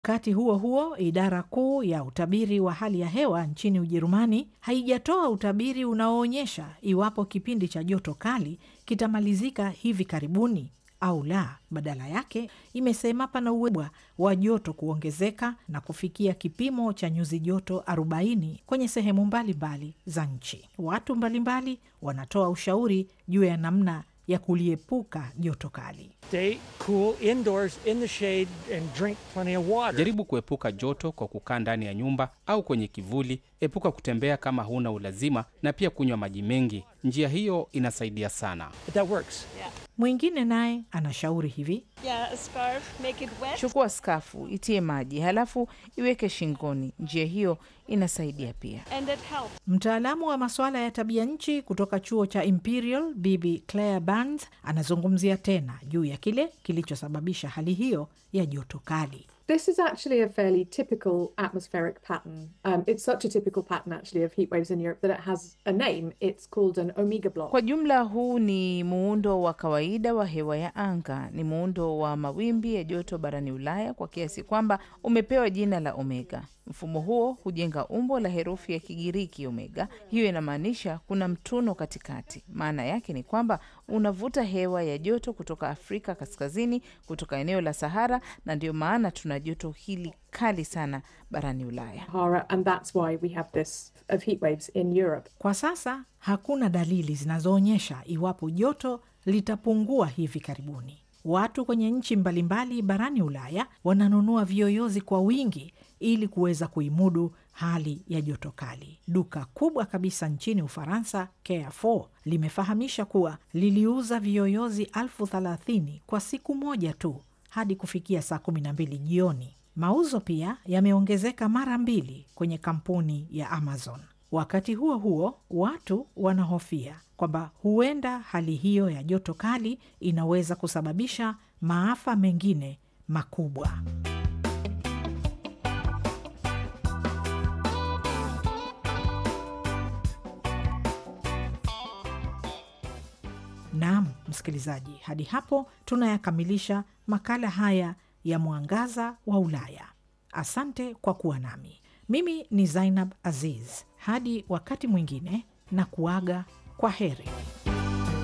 Wakati huo huo, idara kuu ya utabiri wa hali ya hewa nchini Ujerumani haijatoa utabiri unaoonyesha iwapo kipindi cha joto kali kitamalizika hivi karibuni au la. Badala yake imesema pana uwezekano wa joto kuongezeka na kufikia kipimo cha nyuzi joto 40 kwenye sehemu mbalimbali za nchi. Watu mbalimbali wanatoa ushauri juu ya namna ya kuliepuka joto kali. Stay cool indoors in the shade and drink plenty of water. Jaribu kuepuka joto kwa kukaa ndani ya nyumba au kwenye kivuli. Epuka kutembea kama huna ulazima, na pia kunywa maji mengi. Njia hiyo inasaidia sana. But that works. Mwingine naye anashauri hivi: Yeah, a scarf, make it wet. Chukua skafu, itie maji, halafu iweke shingoni. Njia hiyo inasaidia pia. And it helps. Mtaalamu wa masuala ya tabia nchi kutoka chuo cha Imperial, Bibi Claire Burns anazungumzia tena juu ya kile kilichosababisha hali hiyo ya joto kali. This is actually a fairly typical atmospheric pattern. Um, it's such a typical pattern, actually, of heat waves in Europe that it has a name. It's called an omega block. Kwa jumla, huu ni muundo wa kawaida wa hewa ya anga. Ni muundo wa mawimbi ya joto barani Ulaya kwa kiasi kwamba umepewa jina la omega. Mfumo huo hujenga umbo la herufi ya Kigiriki omega. Hiyo inamaanisha kuna mtuno katikati. Maana yake ni kwamba unavuta hewa ya joto kutoka Afrika kaskazini, kutoka eneo la Sahara, na ndio maana tuna joto hili kali sana barani Ulaya. Sahara, and that's why we have this of heat waves in Europe. Kwa sasa hakuna dalili zinazoonyesha iwapo joto litapungua hivi karibuni. Watu kwenye nchi mbalimbali barani Ulaya wananunua viyoyozi kwa wingi ili kuweza kuimudu hali ya joto kali. Duka kubwa kabisa nchini Ufaransa, Carrefour, limefahamisha kuwa liliuza viyoyozi elfu thelathini kwa siku moja tu hadi kufikia saa kumi na mbili jioni. Mauzo pia yameongezeka mara mbili kwenye kampuni ya Amazon. Wakati huo huo, watu wanahofia kwamba huenda hali hiyo ya joto kali inaweza kusababisha maafa mengine makubwa. Naam, msikilizaji, hadi hapo tunayakamilisha makala haya ya Mwangaza wa Ulaya. Asante kwa kuwa nami. Mimi ni Zainab Aziz. Hadi wakati mwingine, na kuaga kwa heri.